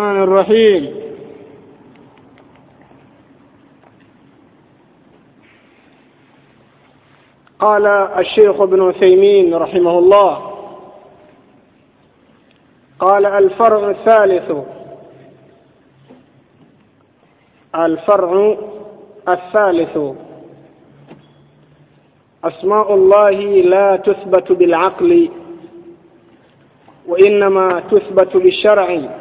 الرحمن الرحيم قال الشيخ ابن عثيمين رحمه الله قال الفرع الثالث الفرع الثالث أسماء الله لا تثبت بالعقل وإنما تثبت بالشرع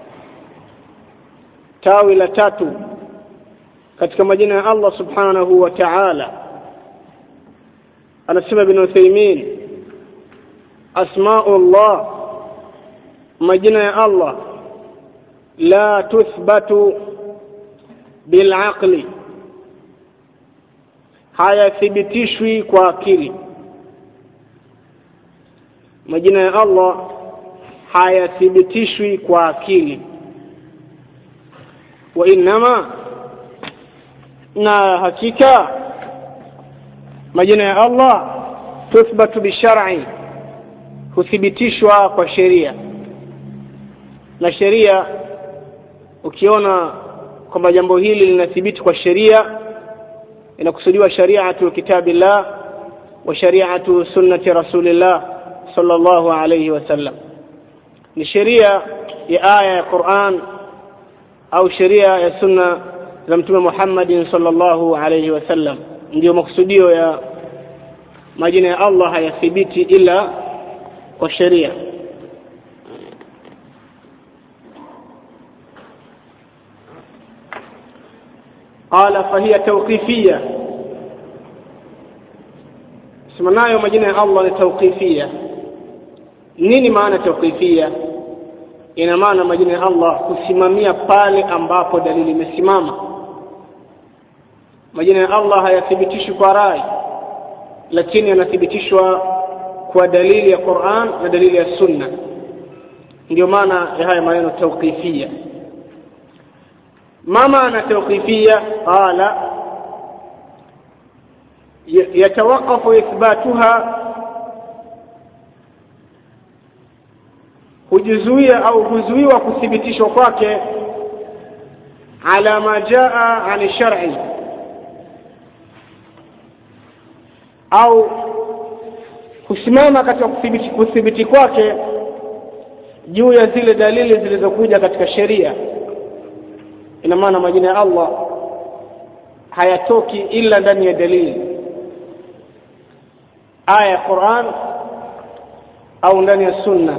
tawi la tatu katika majina ya Allah subhanahu wa ta'ala anasema ibn Uthaymeen asmaullah majina ya Allah la tuthbatu bilaqli hayathibitishwi kwa akili majina ya Allah hayathibitishwi kwa akili وإنما na hakika majina ya Allah tuthbatu bishar'i huthibitishwa kwa sheria na sheria ukiona kwamba jambo hili linathibiti kwa sheria inakusudiwa shari'atu kitabillah wa shari'atu sunnati rasulillah sallallahu alayhi wasallam ni sheria ya aya ya Qur'an au sheria ya sunna za mtume Muhammad sallallahu alayhi wasallam ndio makusudio ya majina ya Allah hayathibiti ila kwa sheria قال فهي توقيفية سمعناyo majina ya Allah ni tawqifia nini maana tawqifia ina maana majina ya Allah kusimamia pale ambapo dalili imesimama majina ya Allah hayathibitishwi kwa rai lakini yanathibitishwa kwa dalili ya Qur'an na dalili ya Sunna ndio maana ya haya maneno tawqifia ما معنى توقيفية قال يتوقف إثباتها hujizuia au huzuiwa kuthibitishwa kwake ala ma jaa an shar'i au kusimama katika kuthibiti, kuthibiti kwake juu ya zile dalili zilizokuja katika sheria ina maana majina ya Allah hayatoki ila ndani ya dalili aya ya Qur'an au ndani ya sunna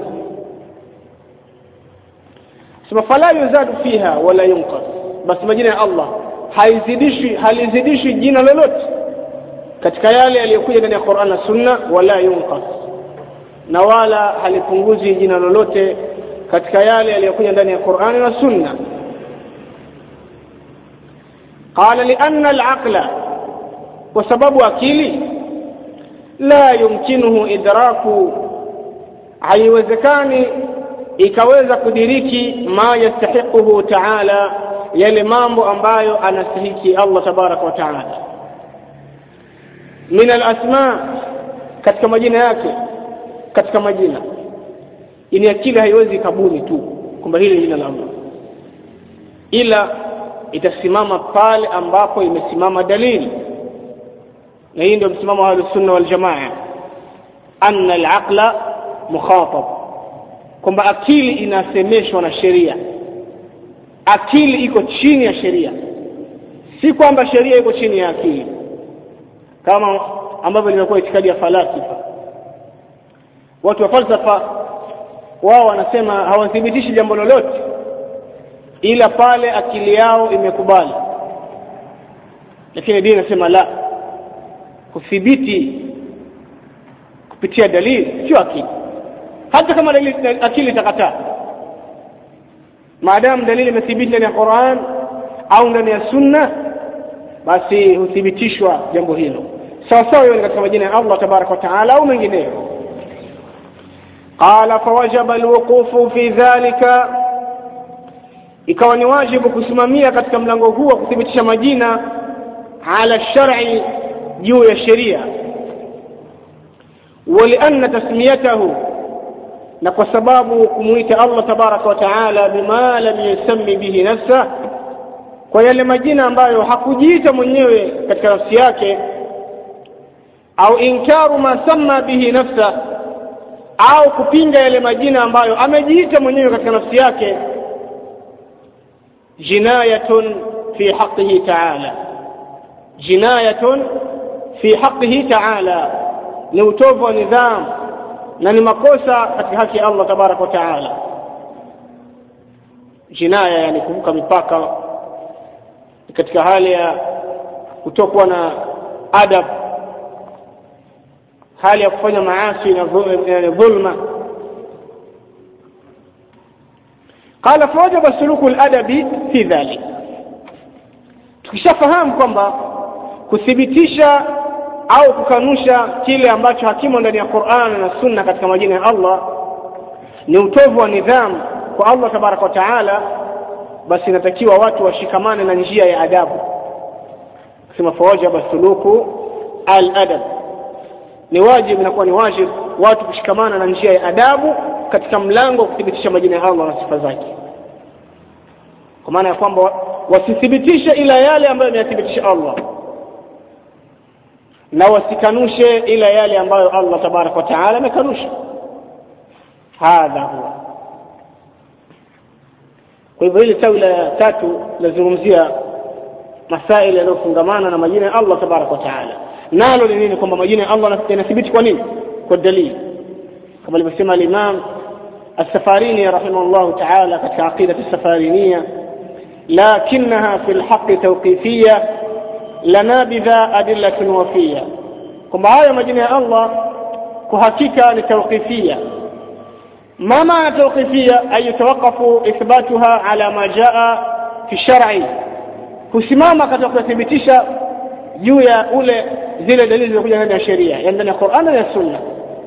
sema fala yuzadu fiha wala yunqas basi majina ya Allah haizidishwi halizidishwi jina lolote katika yale yaliyokuja ndani ya Qur'an na sunna wala yunqas na wala halipunguzi jina lolote katika yale yaliyokuja ndani ya Qur'an na sunna قال لأن العقل وسبب أكيلي لا يمكنه إدراك haiwezekani ikaweza kudiriki ma yastahiquhu taala yale mambo ambayo anastahiki Allah tabaraka wa taala min alasma katika majina yake katika majina ini akili haiwezi kabuni tu kwamba hili jina la Allah ila itasimama pale ambapo imesimama dalili na hii ndio msimamo wa sunna wal jamaa anna al-aqla mukhatab kwamba akili inasemeshwa na sheria akili iko chini ya sheria si kwamba sheria iko chini ya akili kama ambavyo limekuwa itikadi ya falasifa watu wa falsafa wao wanasema hawathibitishi jambo lolote ila pale akili yao imekubali lakini dini inasema la kuthibiti kupitia dalili sio akili hata kama dalili akili itakataa maadamu dalili imethibiti ndani ya Qur'an au ndani ya Sunna basi huthibitishwa jambo hilo sawa sawa hiyo ni katika majina ya Allah tabaraka wa taala au mengineyo قال فوجب الوقوف في ذلك ikawa ni wajibu kusimamia katika mlango huu wa kuthibitisha majina ala shar'i juu ya sheria walianna tasmiyatahu na kwa sababu kumuita Allah tabaraka wa taala bima lam yusammi bihi nafsa kwa yale majina ambayo hakujiita mwenyewe katika nafsi yake au inkaru ma samma bihi nafsa au kupinga yale majina ambayo amejiita mwenyewe katika nafsi yake jinayatun fi haqqihi ta'ala jinayatun fi haqqihi ta'ala ni utovu wa nidhamu na ni makosa katika haki ya Allah tabaraka wa taala jinaya yani kuvuka mipaka katika hali ya kutokuwa na adab hali ya kufanya maasi na dhulma قال فوجب سلوك الادب في ذلك tukishafahamu kwamba kuthibitisha au kukanusha kile ambacho hakimo ndani ya Qur'an na Sunna katika majina ya Allah ni utovu wa nidhamu kwa Allah tabaraka wa taala basi inatakiwa watu washikamane na njia ya adabu kusema fawajaba suluku al-adab ni wajibu inakuwa ni wajibu watu kushikamana na njia ya adabu katika mlango wa kuthibitisha majina ya Allah na sifa zake kwa maana ya kwamba wasithibitishe ila yale ambayo ameyathibitisha Allah na wasikanushe ila yale ambayo Allah tabarak wa taala amekanusha hadha huwa kwa hivyo hili tawi la tatu lazungumzia masaili yanayofungamana na majina ya Allah tabarak wa taala nalo ni nini kwamba majina ya Allah yanathibiti kwa nini kwa dalili kama alivyosema al-Imam السفاريني رحمه الله تعالى في عقيدة السفارينية لكنها في الحق توقيفية لنا بذا أدلة وفية كما هاي مجنى الله كهكيكا لتوقيفية ما معنى توقيفية أي يتوقف إثباتها على ما جاء في الشرع kusimama katika kuthibitisha juu ya ule zile dalili zilizokuja ndani ya sheria yani ndani ya Qur'an na Sunna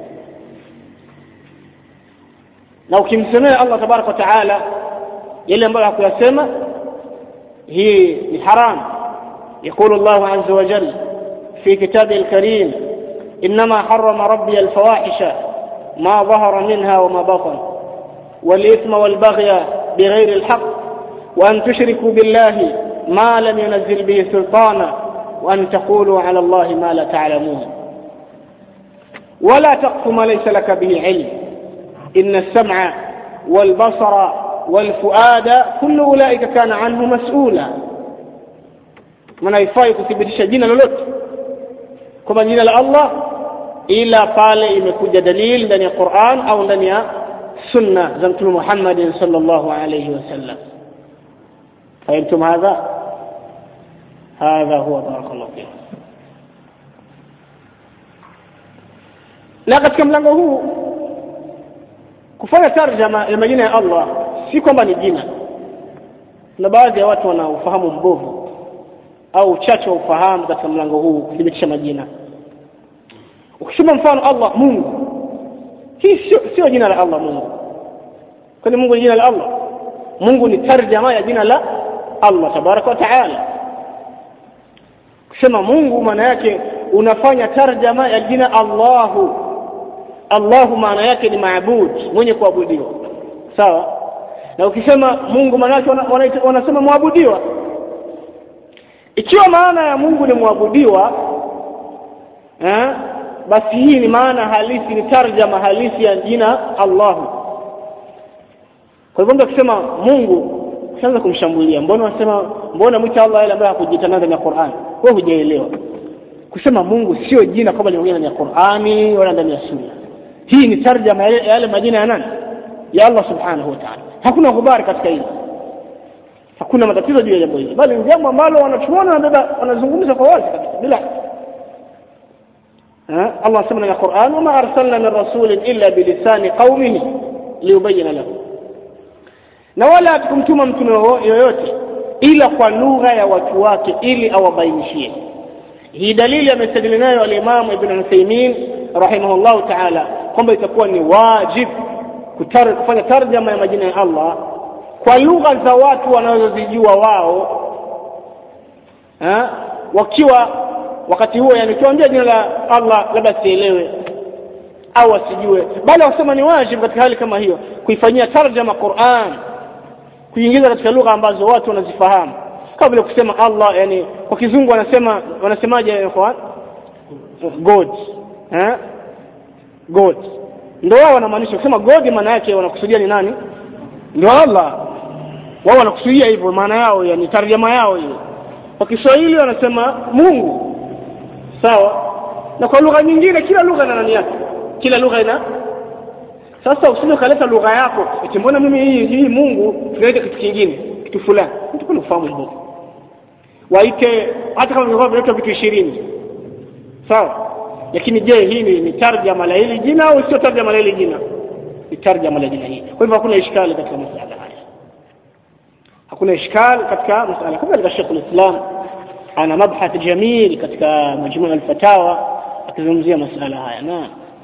na ukimsemea Allah tabarak wa taala yale ambayo hakuyasema hii ni haram يقول الله عز وجل في كتابه الكريم إنما حرم ربي الفواحش ما ظهر منها وما بطن والإثم والبغي بغير الحق وأن تشركوا بالله ما لم ينزل به سلطانا وأن تقولوا على الله ما لا تعلمون ولا تقف ما ليس لك به علم إن السمع والبصر والفؤاد كل أولئك كان عنه مسؤولا من haifai kuthibitisha jina lolote kwamba jina la Allah ila pale imekuja dalili ndani ya Qur'an au ndani ya sunna za Mtume Muhammad sallallahu alayhi wasallam فهمتم هذا هذا هو بارك الله فيكم na katika mlango huu kufanya tarjama ya majina ya Allah si kwamba ni jina na baadhi ya watu wana ufahamu mbovu au uchache wa ufahamu katika mlango huu kuthibitisha majina ukisema mfano Allah Mungu hii sio sio jina la Allah Mungu kwani Mungu ni jina la Allah Mungu ni tarjama ya jina la Allah tabaraka wa taala kusema Mungu maana yake unafanya tarjama ya jina Allahu Allahu maana yake ni maabud mwenye kuabudiwa sawa na ukisema Mungu maana yake wanasema muabudiwa ikiwa maana ya Mungu ni muabudiwa eh basi hii ni maana halisi ni tarjama halisi ya jina Allahu kwa hivyo mtu akisema Mungu ushaanza kumshambulia mbona unasema mbona mwita Allah yale ambaye hakujitangaza ndani ya Qur'an wewe hujaelewa kusema Mungu sio jina kama limekuja ndani ya Qur'ani wala ndani ya Sunna hii ni tarjama ya yale majina ya nani ya Allah subhanahu wa ta'ala hakuna habari katika hili hakuna matatizo juu ya jambo hili bali ni jambo ambalo wanachuona wanabeba wanazungumza kwa wazi kabisa bila Allah sema ndani ya Qur'an wama arsalna min rasulin illa bilisani qaumihi liyubayyana lahu na wala hatukumtuma mtume yoyote ila kwa lugha ya watu wake ili awabainishie hii dalili amestadili nayo al-Imam Ibn Uthaymeen rahimahullah ta'ala kwamba itakuwa ni wajib kufanya tarjama ya majina ya Allah kwa lugha za watu wanazozijua wao ha? wakiwa wakati huo yani tuambia jina la Allah labda sielewe au asijue bali wasema ni wajibu katika hali kama hiyo kuifanyia tarjama Qur'an kuingiza katika lugha ambazo watu wanazifahamu kama vile kusema Allah yani kwa kizungu wanasema wanasemaje ikhwan God eh God ndio wao wanamaanisha kusema God maana yake wanakusudia ni nani ndio Allah wao wanakusudia hivyo maana yao yani tarjama yao hiyo kwa Kiswahili wanasema Mungu sawa na kwa lugha nyingine kila lugha na nani yake kila lugha ina sasa usije kaleta lugha yako eti mbona mimi hii hii Mungu tunaita kitu kingine kitu fulani mtu kuna ufahamu hivyo waite hata kama vingekuwa vinaitwa vitu 20 sawa lakini je hii ni, ni tarjama la hili jina au sio tarjama la hili jina ni tarjama la jina hili kwa hivyo hakuna ishkali katika masuala haya hakuna ishkali katika masuala kama katika Sheikh al-Islam ana mabhath jamil katika majmuu al-fatawa akizungumzia masuala haya na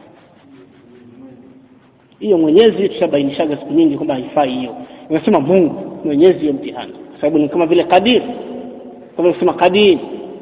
hiyo mwenyezi tushabainishaga siku nyingi kwamba haifai hiyo unasema Mungu mwenyezi hiyo mtihani kwa sababu ni kama vile qadir kama kusema qadim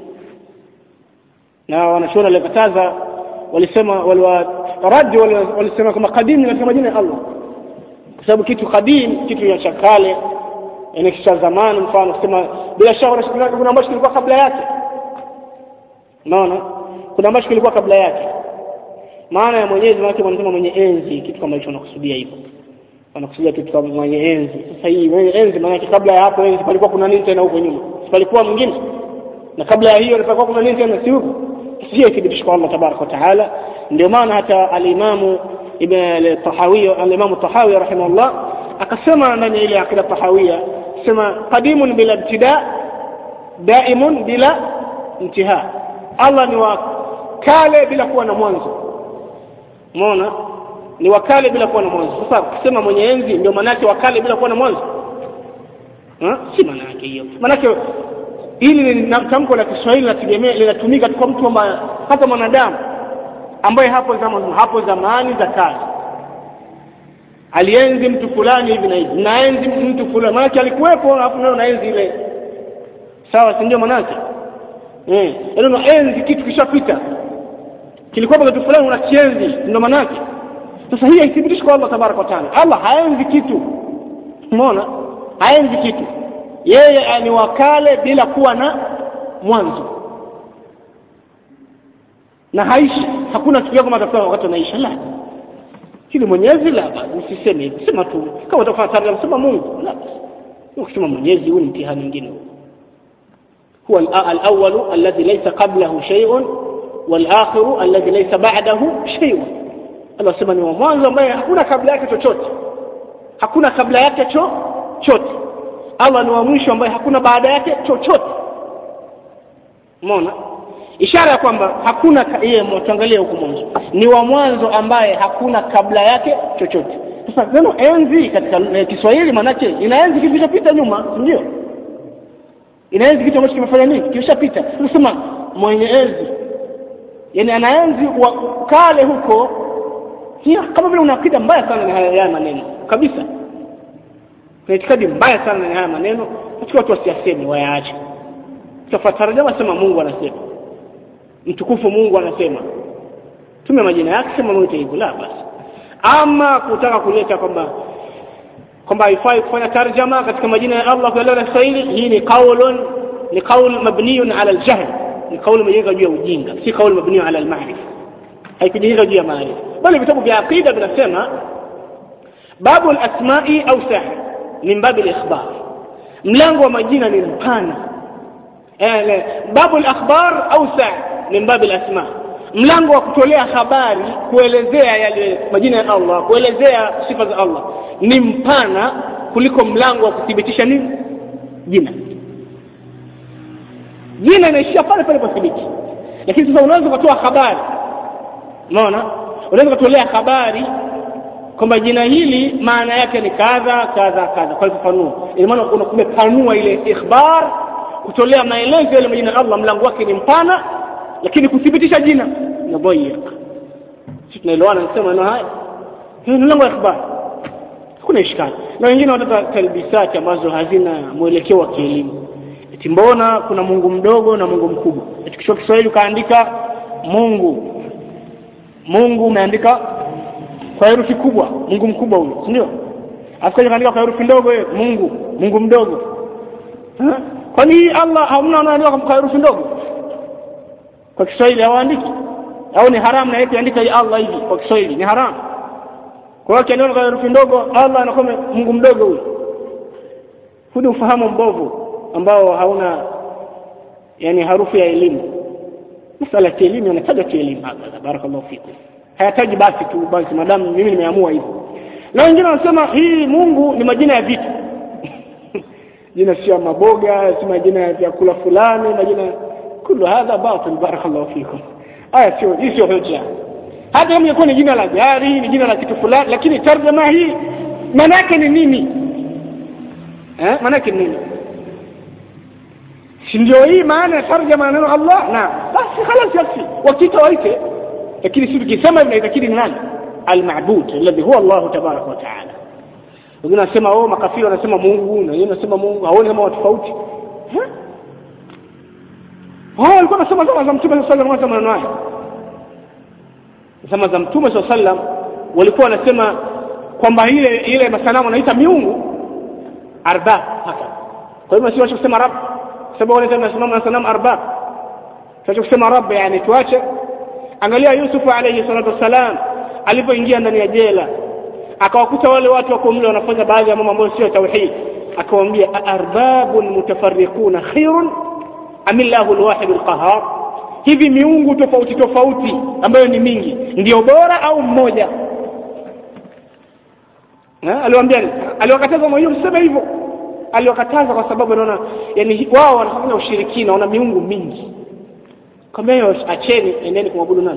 na wanachuoni walikataza walisema waliwaradi walisema kama qadim ni katika majina ya Allah kwa sababu kitu qadim kitu cha kale yani kisha zamani mfano kusema bila shaka kuna ambacho kilikuwa kabla yake unaona kuna ambacho kilikuwa kabla yake maana ya mwenyezi maana wanasema mwenye enzi kitu kama hicho wanakusudia hivyo wanakusudia kitu kama mwenye enzi sasa hii mwenye enzi maana kabla ya hapo enzi palikuwa kuna nini tena huko nyuma palikuwa mwingine na kabla ya hiyo palikuwa kuna nini tena si huko sio thibitisho kwa Allah tabarak wa taala ndio maana hata al-Imam Ibn al-Tahawi al-Imam al-Tahawi rahimahullah akasema ndani ile akida tahawia sema qadimun bila ibtida daimun bila intiha Allah ni wa kale bila kuwa na mwanzo umeona ni wakale bila kuwa na mwanzo sasa kusema mwenye enzi ndio maana yake wakale bila kuwa na mwanzo ha? si maana yake hiyo maana yake hili ni tamko la Kiswahili linategemea linatumika kwa mtu ambaye hata mwanadamu ambaye hapo zamani hapo zamani za kale alienzi mtu fulani hivi na hivi naenzi mtu fulani maana alikuwepo alafu nayo naenzi ile sawa si ndio maana yake eh ndio naenzi kitu kishapita kilikuwa kitu fulani unakienzi ndio maana yake sasa hii haithibitishi kwa Allah tabaraka wa taala Allah haenzi kitu umeona haenzi kitu yeye ni wakale bila kuwa na mwanzo na haishi hakuna kitu kama atakuwa wakati anaisha la kile mwenyezi la usiseme sema tu kama utafanya tarjama sema Mungu la ukisema mwenyezi huu ni mtihani mwingine هو الأول الذي ليس قبله شيء والآخر الذي ليس بعده شيء Allah sema ni wa mwanzo ambaye hakuna kabla yake chochote hakuna kabla yake chochote Allah ni wa mwisho ambaye hakuna baada yake chochote umeona ishara ya kwamba hakuna yeye mwangalie huko mwanzo ni wa mwanzo ambaye hakuna kabla yake chochote sasa neno enzi katika Kiswahili manake inaenzi kitu kilichopita nyuma ndio inaenzi kitu ambacho kimefanya nini kilishapita tunasema mwenye enzi yani anaenzi wa kale huko hiyo kama vile una akida mbaya sana na haya maneno kabisa na itikadi mbaya sana na haya maneno katika watu wasiyaseme wayaache tafatarajama sema Mungu anasema mtukufu Mungu anasema tume majina yake sema Mungu hivyo la basi ama kutaka kuleta kwamba kwamba haifai kufanya tarjama katika majina ya Allah kwa lugha ya Kiswahili hii ni qaulun ni qaul mabniyun ala aljahl ni qaul imejenga juu ya ujinga si qaul mabniyun ala almaarifa haikujenga juu ya maarifa bali vitabu vya aqida vinasema babu alasma'i au sahr min babu alikhbar mlango wa majina ni mpana eh babu alakhbar au sahr min babu alasma mlango wa kutolea habari kuelezea yale majina ya Allah kuelezea sifa za Allah ni mpana kuliko mlango wa kuthibitisha nini jina jina inaishia pale pale pathibiti lakini sasa unaweza kutoa habari unaona unaweza kutolea habari kwamba jina hili maana yake ni kadha kadha kadha kwa kufanua ina maana unakumepanua ile ikhbar kutolea maelezo yale majina ya Allah mlango wake ni mpana lakini kuthibitisha jina ni dhayiq sisi tunaelewana nasema na haya hiyo ni mlango wa ikhbar kuna ishkali na wengine wanataka talbisati ambazo hazina mwelekeo wa kielimu eti mbona kuna Mungu mdogo na Mungu mkubwa eti kisha Kiswahili kaandika Mungu Mungu umeandika kwa herufi kubwa Mungu mkubwa huyo si ndio afikaje kaandika kwa herufi ndogo yeye Mungu Mungu mdogo Ha? kwani Allah hamna anaandika kwa herufi ndogo kwa Kiswahili hawaandiki au ni haramu na yeye andika ya Allah hivi kwa Kiswahili ni haramu kwa hiyo kiandika kwa herufi ndogo Allah anakuwa Mungu mdogo huyo huu ni ufahamu mbovu ambao hauna yani harufu ya elimu masala ya elimu yanataja kielimu hapa barakallahu fikum hayataji basi tu basi madamu mimi nimeamua hivyo na wengine wanasema hii Mungu ni majina ya vitu jina sio maboga si majina ya vyakula fulani majina kullu hadha batil barakallahu fikum aya sio hii sio hoja hata kama ingekuwa ni jina la gari ni jina la kitu fulani lakini tarjama hii maana yake ni nini eh maana yake ni nini si ndio hii maana ya tarjama neno Allah na basi خلاص yakfi wakita waite lakini sisi tukisema hivi inaitakidi ni nani al-ma'bud alladhi huwa Allah tabarak wa ta'ala wengine wanasema oh makafiri wanasema Mungu na wengine wanasema Mungu haoni kama watu tofauti hao walikuwa wanasema zama za Mtume sallallahu alaihi wasallam maneno haya zama za Mtume sallallahu alaihi wasallam walikuwa wanasema kwamba ile ile masanamu wanaita miungu arbab haka kwa hivyo sio kusema rabb sababu wale tunasimama na sanamu arbab sio kusema rabb yani tuache angalia Yusuf alayhi salatu wasalam alipoingia ndani ya jela akawakuta wale watu wako mle wanafanya baadhi ya mambo ambayo sio tauhid akawaambia arbabun mutafarriquna khairun amillahu alwahid alqahar hivi miungu tofauti tofauti ambayo ni mingi ndio bora au mmoja aliwaambia aliwakataza mwenyewe mseme hivyo aliwakataza kwa sababu anaona yani wao wanafanya ushirikina wana miungu mingi kama hiyo acheni endeni kumwabudu nani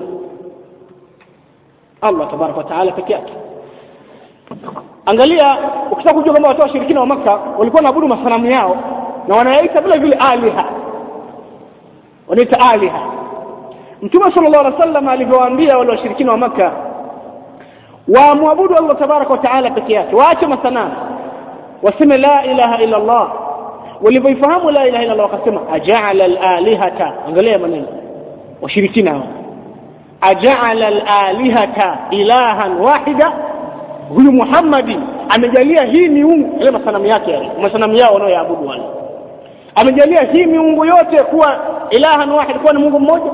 Allah tabaraka wa taala peke yake angalia ukitaka kujua kama watu washirikina wa maka walikuwa wanaabudu masanamu yao na wanayaita vile vile aliha wanaita aliha mtume sallallahu alaihi wasallam alivyowaambia wale washirikina wa maka waamwabudu Allah tabaraka wa taala peke yake waache masanamu waseme la ilaha illa Allah walivyoifahamu la ilaha illa Allah wakasema aja'ala al-alihata angalia maneno washirikina hao aja'ala al-alihata ilahan wahida huyu Muhammadi amejalia hii miungu ile masanamu yake yale masanamu yao wanaoyaabudu wale amejalia hii miungu yote kuwa ilahan wahid kuwa ni Mungu mmoja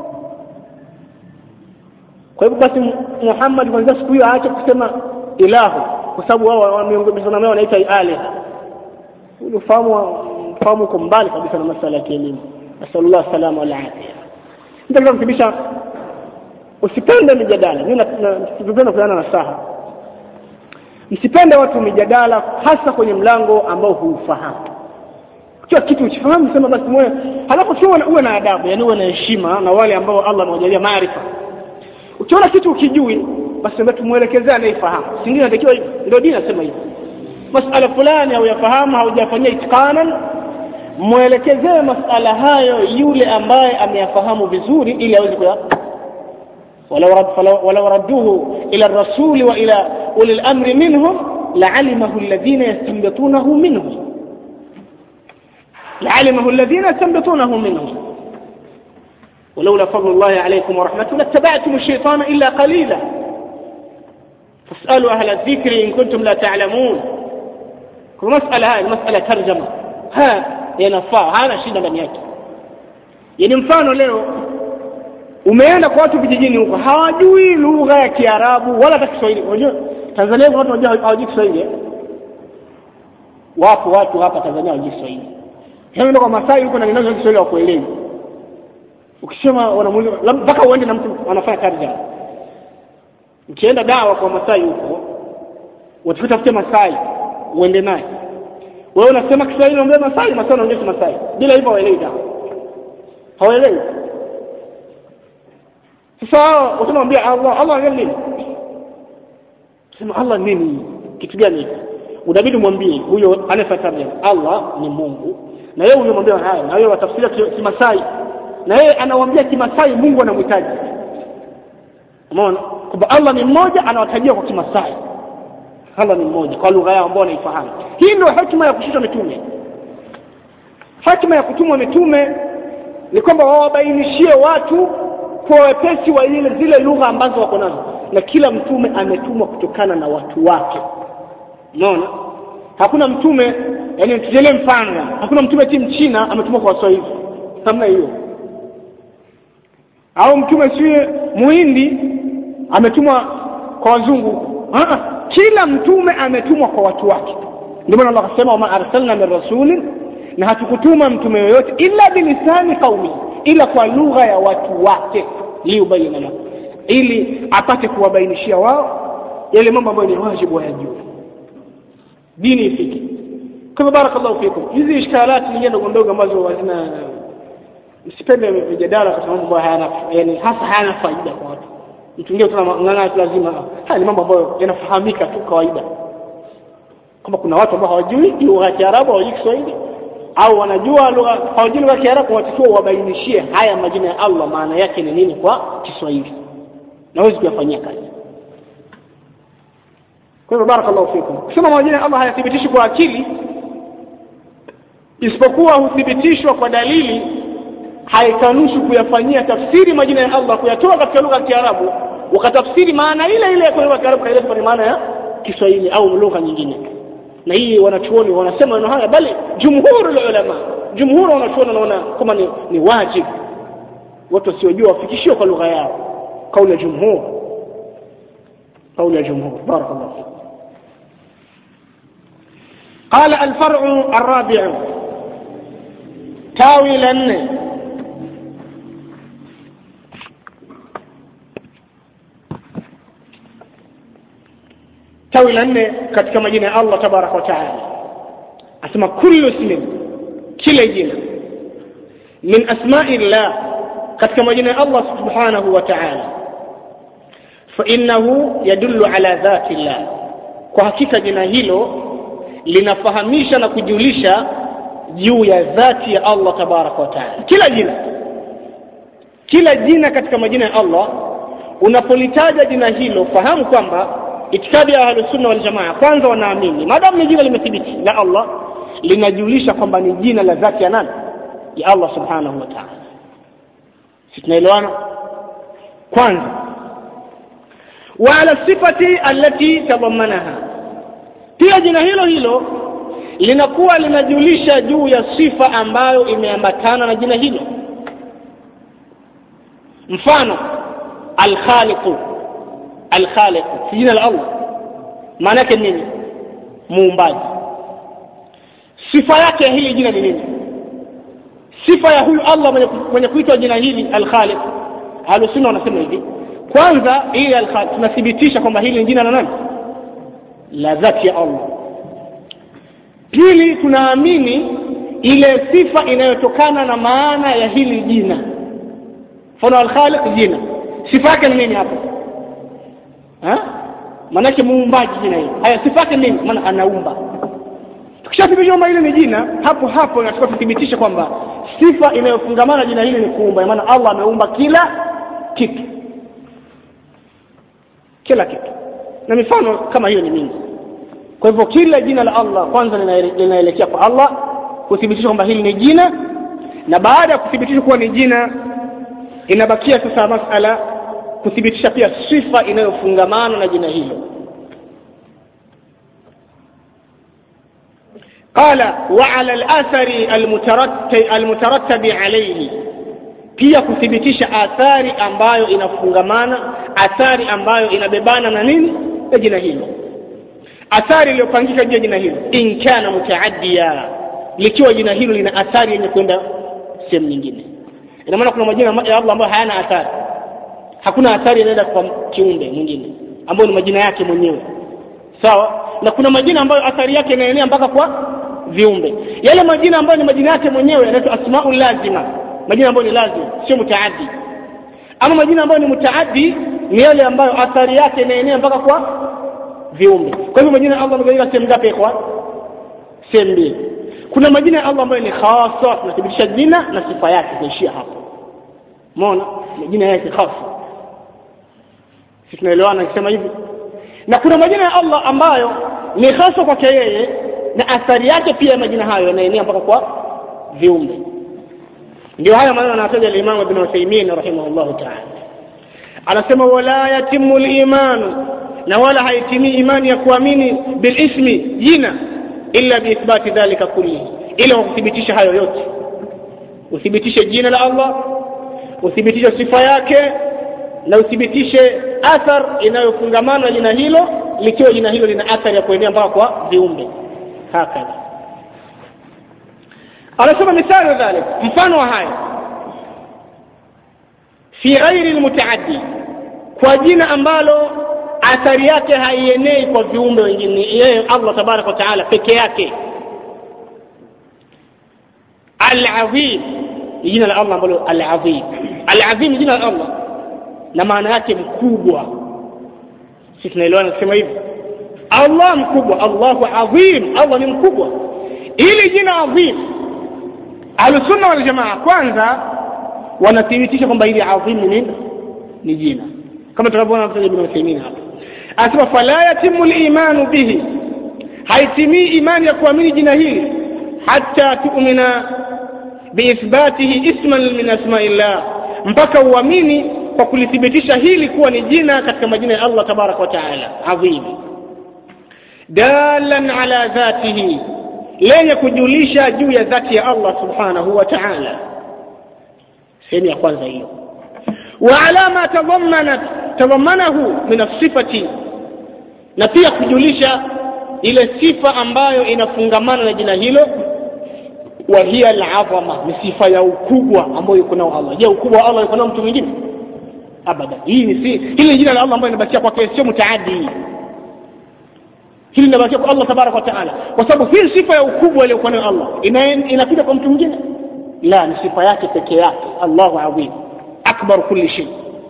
kwa hivyo basi Muhammad kwanza siku hiyo aache kusema ilahu kwa sababu wao miungu masanamu yao wanaita aliha ufahamu ufahamu uko mbali kabisa na masuala ya kielimu nasallallahu salama wal afia ndio kutibisha usipende mijadala mimi napenda kuana na saha msipende watu mijadala hasa kwenye mlango ambao huufahamu kila kitu ukifahamu sema basi mwe halafu sio uwe na adabu yani uwe na heshima na wale ambao Allah amewajalia maarifa ukiona kitu ukijui basi ndio tumuelekezea anayefahamu singine natakiwa hivyo ndio dini nasema hivyo masala fulani au yafahamu haujafanyia itikanan mwelekezee masala hayo yule ambaye ameyafahamu vizuri ili aweze kuya ولو رد ولو ردوه الى الرسول والى اولي الامر منهم لعلمه الذين يستنبطونه منهم لعلمه الذين يستنبطونه منهم ولولا فضل الله عليكم ورحمته لاتبعتم الشيطان الا قليلا فاسالوا اهل الذكر ان كنتم لا تعلمون المساله هاي المساله ترجمه ها yanafaa hana shida ndani yake yani mfano leo umeenda kwa watu vijijini huko hawajui lugha ya Kiarabu wala hata Kiswahili unajua Tanzania watu wanajua hawajui Kiswahili wapo watu hapa Tanzania hawajui Kiswahili hebu kwa Masai huko na ninazo Kiswahili wa kuelewa ukisema wanamuuliza mpaka uende na mtu anafanya tarjama ukienda dawa kwa Masai huko watafute Masai uende naye wewe unasema Kiswahili unaongea Masai Masai unaongea Masai bila hivyo hawaelewi dawa hawaelewi sasa utamwambia Allah Allah ni nini sema Allah nini kitu gani unabidi mwambie huyo anayefuata Allah ni Mungu na yeye unamwambia haya na wewe watafsiria kimasai na yeye anawaambia kimasai Mungu anamhitaji umeona kwamba Allah ni mmoja anawatajia kwa kimasai Allah ni mmoja kwa lugha yao ambao wanaifahamu hii ndio hekima ya kushusha mitume hekima ya kutumwa mitume ni kwamba wawabainishie watu kwa wepesi wa ile zile lugha ambazo wako nazo na kila mtume ametumwa kutokana na watu wake unaona hakuna mtume yani tujelee mfano yani. hakuna mtume ti mchina ametumwa kwa waswahili namna hiyo au mtume si muhindi ametumwa kwa wazungu Ah, kila mtume ametumwa kwa watu wake ndio maana Allah akasema wama arsalna min rasulin na hatukutuma mtume yoyote illa bilisani qaumi ila kwa lugha ya watu wake liyubayina lahum ili apate kuwabainishia wao yale mambo ambayo ni wajibu wayajue dini ifike kwa hivyo barakallahu fikum hizi ishkalati nyingine ndogo ndogo ambazo hazina msipende mijadala kwa sababu hayana yani hasa hayana faida kwa watu mtu mwingine tunang'ang'ana tu lazima haya ni mambo ambayo yanafahamika tu kawaida kama kuna watu ambao hawajui lugha ya Kiarabu hawajui Kiswahili au wanajua lugha hawajui lugha ya Kiarabu watakiwa wabainishie haya majina ya Allah maana yake ni nini kwa Kiswahili na huwezi kuyafanyia kazi kwa hivyo barakallahu fikum kusema majina ya Allah hayathibitishi kwa akili isipokuwa huthibitishwa kwa dalili haikanushi kuyafanyia tafsiri majina ya Allah kuyatoa katika lugha ya Kiarabu wakatafsiri maana ile ile ya lugha ya Kiarabu kaileta kwa maana ya Kiswahili au lugha nyingine na hii wanachuoni wanasema maneno haya bali jumhurul ulama jumhur wanachuoni wanaona kama ni, ni wajibu watu wasiojua wafikishiwe kwa lugha yao kauli ya jumhur kauli ya jumhur barakallahu fikum قال الفرع الرابع تاوي لن tawi la nne katika majina ya Allah tabaraka wa taala asema kullu ismin kila jina min asma'i llah katika majina ya Allah subhanahu wa ta'ala fa innahu yadullu ala dhati llah kwa hakika jina hilo linafahamisha na kujulisha juu ya dhati ya Allah tabaraka wa taala kila jina kila jina katika majina ya Allah unapolitaja jina hilo fahamu kwamba itikadi ya ahlus sunna wal jamaa kwanza wanaamini maadamu ni jina limethibiti la Allah linajulisha kwamba ni jina la dhati ya nani ya Allah subhanahu wa ta'ala si tunaelewana kwanza wa ala sifati allati tadhammanaha pia jina hilo hilo linakuwa linajulisha juu ya sifa ambayo imeambatana na jina hilo mfano alkhaliqu alkhaliq jina la Allah maana yake nini muumbaji sifa yake ya hili jina ni nini sifa ya huyu Allah mwenye, mwenye kuitwa jina hili alkhaliq ahlusunna wanasema hivi kwanza hili alkhaliq tunathibitisha kwamba hili ni jina la nani la dhati ya Allah pili tunaamini ile sifa inayotokana na maana ya hili jina mfano alkhaliq jina sifa yake ni nini hapo maanake muumbaji jina hili haya sifa yake nini maana anaumba tukishathibitisha kwamba hili ni jina hapo hapo inatakiwa tuthibitishe kwamba sifa inayofungamana jina hili ni kuumba maana Allah ameumba kila kitu kila kitu na mifano kama hiyo ni mingi kwa hivyo kila jina la Allah kwanza linaelekea kwa Allah kuthibitisha kwamba hili ni jina na baada ya kuthibitisha kuwa ni jina inabakia sasa masala kuthibitisha pia sifa inayofungamana na jina hilo قال وعلى الأثر المترتب عليه pia kuthibitisha athari ambayo inafungamana athari ambayo inabebana na nini na jina hilo athari iliyopangika juu ya jina hilo in kana mutaaddiya likiwa jina hilo lina athari yenye kwenda sehemu nyingine ina maana kuna majina ya Allah ambayo hayana athari hakuna athari inaenda kwa kiumbe mwingine ambayo ni majina yake mwenyewe sawa na kuna majina ambayo athari yake inaenea mpaka kwa viumbe yale majina ambayo ni majina yake mwenyewe yanaitwa asmaul lazima majina ambayo ni lazima sio mutaaddi ama majina ambayo ni mutaaddi ni yale ambayo athari yake inaenea mpaka kwa viumbe kwa hivyo majina ya Allah yamegawika sehemu ngapi kwa sehemu mbili kuna majina ya Allah ambayo ni khasa tunathibitisha jina na sifa yake kuishia hapo umeona majina yake khasa sisi tunaelewana nikisema hivi na kuna majina ya Allah ambayo ni hasa kwake yeye na athari yake pia majina hayo yanaenea mpaka kwa viumbe ndio haya maneno anataja al-Imam Ibn Uthaymeen rahimahullah ta'ala anasema wala yatimu limanu na wala haitimii imani ya kuamini bilismi jina illa biithbati dhalika kullihi ila kwa kuthibitisha hayo yote uthibitishe jina la allah uthibitishe sifa yake na uthibitishe athar inayofungamana na jina hilo likiwa jina hilo lina athari ya kuenea mpaka kwa viumbe hakadha anasema mithali dhalik mfano wa haya fi ghairi lmutaaddi kwa jina ambalo athari yake haienei kwa viumbe wengine yeye allah tabaraka wa taala peke yake alazim ni jina la allah ambalo alazim alazim ni jina la allah na maana yake mkubwa sisi tunaelewana kusema hivi allah mkubwa allahu azim allah ni mkubwa ili jina azim ahlusunna waljamaa kwanza wanathibitisha kwamba hili adhim ni nini ni jina kama tunavyoona mtaja ibn Uthaymeen hapa anasema fala yatimu limanu bihi haitimii imani ya kuamini jina hili hata tu'mina biithbatihi isman min asmaillah mpaka uamini kwa kulithibitisha hili kuwa ni jina katika majina ya Allah tabaraka wa taala adhim dalan ala dhatihi lenye kujulisha juu ya dhati ya Allah subhanahu wa ta'ala sehemu ya kwanza hiyo wa alama tadhammanat tadhammanahu min as-sifati na pia kujulisha ile sifa ambayo inafungamana na jina hilo wa hiya al-azama ni sifa ya ukubwa ambayo yuko nao Allah je ukubwa wa Allah yuko nao mtu mwingine abada hii ni si hili jina la Allah ambayo inabakia kwake sio mutaaddi hili linabakia kwa Allah tabaraka wa taala kwa sababu hii sifa ya ukubwa aliyokuwa nayo Allah inakuja kwa mtu mwingine la ni sifa yake peke yake Allahu azim akbar kulli shay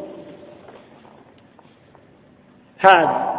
هذا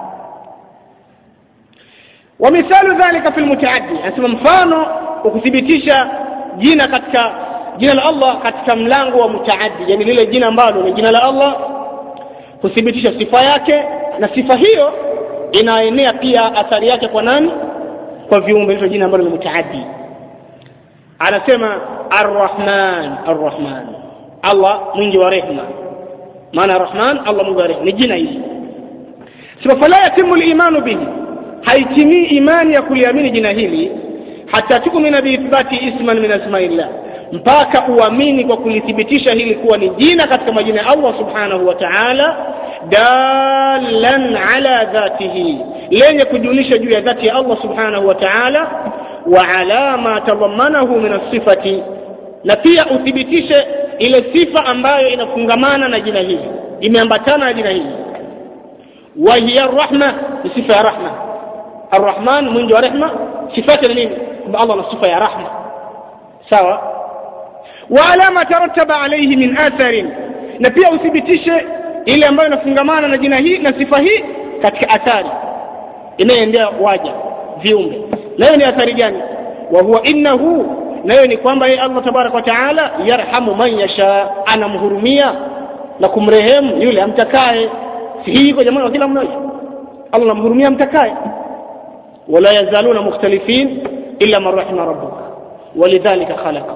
ومثال ذلك في المتعدي أنتم mfano ukuthibitisha jina katika jina la Allah katika mlango wa mutaaddi yani lile jina ambalo ni jina la Allah kuthibitisha sifa yake na sifa hiyo inaenea pia athari yake kwa nani kwa viumbe hilo jina ambalo ni mutaaddi anasema arrahman arrahman Allah mwingi wa rehma maana rahman Allah mwingi wa rehma ni jina hili sema fala yatimu limanu bihi haitimii imani ya kuliamini jina hili hata tukumina biithbati isman min asmaillah mpaka uamini kwa kulithibitisha hili kuwa ni jina katika majina ya Allah subhanahu wa ta'ala dalan ala dhatihi lenye kujulisha juu ya dhati ya Allah subhanahu wa ta'ala wa ala ma tadhammanahu min as-sifati na pia uthibitishe ile sifa ambayo inafungamana na jina hili imeambatana na jina hili wa hiya rahma ni sifa ya rahma arrahman mwingi wa rehma sifa yake ni nini kwamba Allah ana sifa ya rahma sawa wa ala ma tarattaba alayhi min atharin na pia uthibitishe ile ambayo inafungamana na jina hii na sifa hii katika athari inayoendea waja viumbe nayo ni athari gani wa huwa innahu nayo ni kwamba yeye Allah tabaraka wa taala yarhamu man yasha anamhurumia na kumrehemu yule amtakaye si hii iko jamani kila mmoja Allah anamhurumia amtakaye wala yazaluna mukhtalifin illa man rahima rabbuka walidhalika khalaqa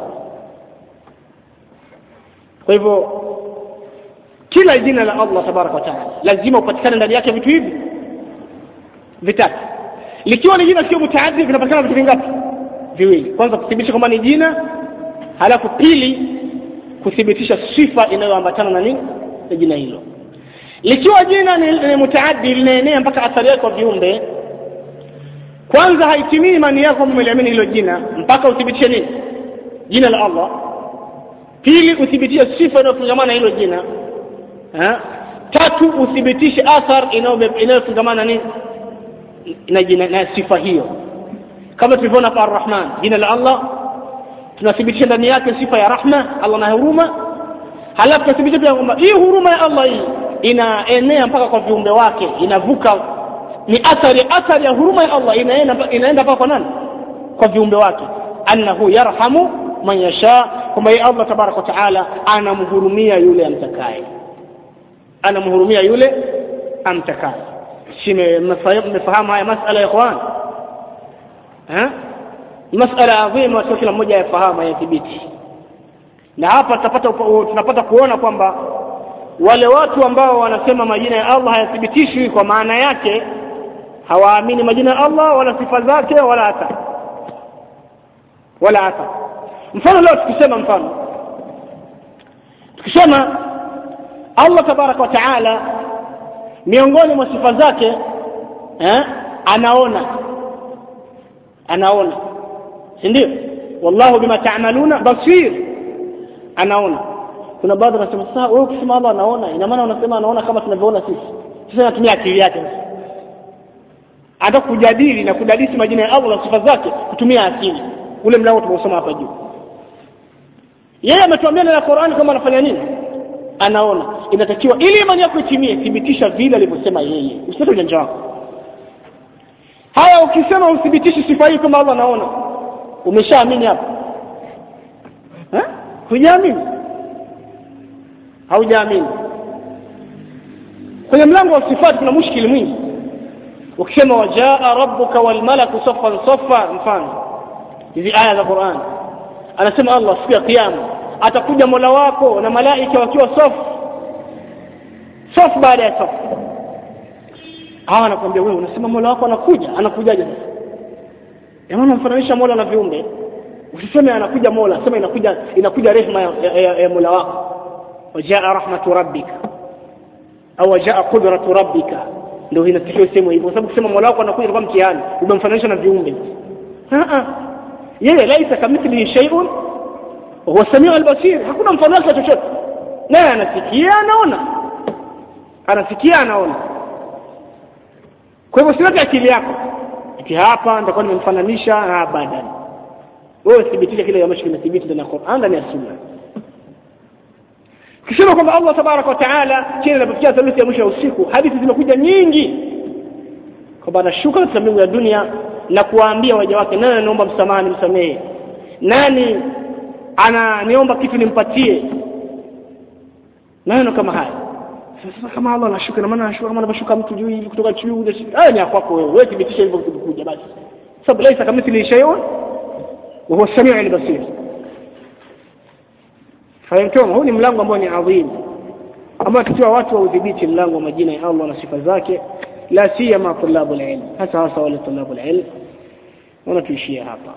kwa hivyo kila jina la Allah tabaraka wa taala lazima upatikane ndani yake vitu hivi vitatu likiwa ni jina sio mutaaddi vinapatikana vitu vingapi viwili kwanza kuthibitisha kwamba ni jina halafu pili kuthibitisha sifa inayoambatana na nini na jina hilo likiwa jina ni, ni mutaaddi linaenea mpaka athari yake kwa viumbe kwanza haitimii imani yako kwamba umeliamini hilo jina mpaka uthibitishe nini jina la Allah pili uthibitishe sifa inayofungamana na hilo jina ha? tatu uthibitishe athar inayofungamana nini na jina na sifa hiyo kama tulivyoona hapa arrahman jina la Allah tunathibitisha ndani yake sifa ya rahma Allah na huruma halafu tunathibitisha pia kwamba hii huruma ya Allah hii inaenea mpaka kwa viumbe wake inavuka ni athari athari ya huruma ya Allah inaenda inaenda mpaka kwa nani kwa viumbe wake annahu yarhamu man yasha kwamba yeye Allah tabaraka wa taala anamhurumia yule amtakaye anamhurumia yule amtakaye mmefahamu haya masala ya ikhwan eh masala adhima sio kila mmoja yafahamu yathibiti na hapa tutapata tunapata kuona kwamba wale watu ambao wanasema majina ya Allah hayathibitishwi kwa maana yake hawaamini majina ya Allah wala sifa zake wala hata wala hata mfano leo tukisema mfano tukisema Allah tabaraka wa taala miongoni mwa sifa zake eh, anaona anaona si ndio wallahu bima ta'maluna basir anaona kuna baadhi wanasema sasa wewe ukisema Allah anaona ina maana unasema anaona kama tunavyoona sisi sasa natumia akili yake hata kujadili na kudadisi majina ya Allah na sifa zake kutumia akili ule mlango tumeusoma hapa juu yeye ametuambia na Qur'an kama anafanya nini anaona inatakiwa ili imani yako itimie thibitisha vile alivyosema yeye usitoe ujanja wako haya ukisema uthibitishi sifa hii kama Allah anaona umeshaamini hapo eh hujaamini haujaamini kwenye mlango wa sifati kuna mushkili mwingi ukisema wajaa rabbuka wal malaku saffan saffa mfano hizi aya za Qur'an anasema Allah siku ya kiyama atakuja Mola wako na malaika wakiwa safu safu baada ya safu hawa anakuambia wewe unasema Mola wako anakuja anakujaje sasa Yaani unamfananisha Mola na viumbe usiseme anakuja Mola sema inakuja inakuja rehema ya, ya, ya, ya Mola wako wajaa rahmatu rabbika au wajaa qudratu rabbika ndio inatakiwa sema hivyo sababu kusema Mola wako anakuja kwa mtihani umemfananisha na viumbe a a yeye laisa kamithlihi shay'un huwa samiu albasir hakuna mfano wake chochote naye anasikia anaona anasikia anaona kwa hivyo siweke akili yako ati hapa nitakuwa nimemfananisha abadan wewe thibitisha kile ambacho kimethibiti ndani ya Qur'an ndani ya Sunna kisema kwamba Allah tabaraka wa taala kile inapofikia thuluthi ya mwisho ya usiku hadithi zimekuja nyingi kwamba anashuka katika mbingu ya dunia na kuwaambia waja wake nani anaomba msamaha nimsamehe nani ananiomba kitu nimpatie maneno kama haya sasa kama Allah anashuka na maana anashuka kama anavyoshuka mtu juu hivi kutoka juu haya ni kwako wewe wewe thibitisha hivyo kuja basi sababu laisa kamithli shay'un wa huwa as-sami'u al-basir fahimtum huu ni mlango ambao ni adhim ambao tukiwa watu wa udhibiti mlango wa majina ya Allah na sifa zake la siyama tulabul ilm hasa hasa wale tulabul ilm wana tuishia hapa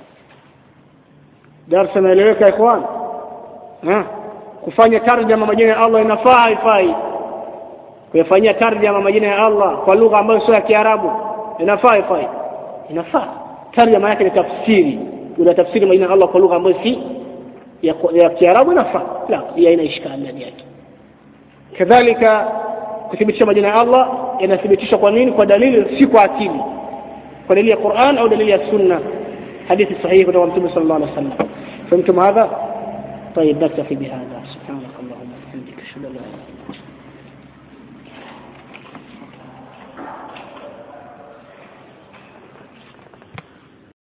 darasa naeleweka ikhwan ha kufanya tarjama majina ya Allah inafaa haifai kuyafanyia tarjama majina ya Allah kwa lugha ambayo sio ya Kiarabu inafaa haifai inafaa tarjama yake ni tafsiri una tafsiri majina ya Allah kwa lugha ambayo si ya, ya Kiarabu inafaa la hii haina ishkali ndani yake kadhalika kuthibitisha majina ya Allah yanathibitishwa kwa nini kwa dalili si kwa akili kwa dalili ya Qur'an au dalili ya Sunna hadithi sahihi kutoka Mtume sallallahu alaihi wasallam فهمتم هذا طيب نكتفي بهذا سبحانك اللهم وبحمدك اشهد ان لا اله الا انت